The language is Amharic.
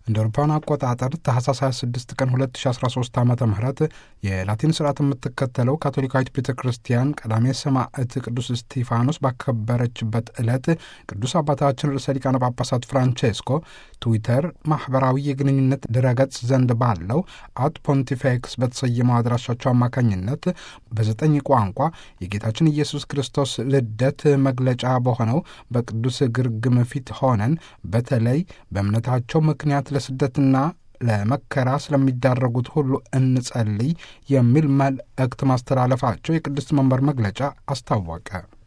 እንደ አውሮፓውያን አቆጣጠር ታህሳስ 26 ቀን 2013 ዓ ም የላቲን ስርዓት የምትከተለው ካቶሊካዊት ቤተ ክርስቲያን ቀዳሜ ሰማዕት ቅዱስ እስጢፋኖስ ባከበረችበት ዕለት ቅዱስ አባታችን ርዕሰ ሊቃነ ጳጳሳት ፍራንቼስኮ ትዊተር ማኅበራዊ የግንኙነት ድረገጽ ዘንድ ባለው አት ፖንቲፌክስ በተሰየመው አድራሻቸው አማካኝነት በዘጠኝ ቋንቋ የጌታችን ኢየሱስ ክርስቶስ ልደት መግለጫ በሆነው በቅዱስ ግርግም ፊት ሆነን በተለይ በእምነታቸው ምክንያት ለስደትና ለመከራ ስለሚዳረጉት ሁሉ እንጸልይ የሚል መልእክት ማስተላለፋቸው የቅድስት መንበር መግለጫ አስታወቀ።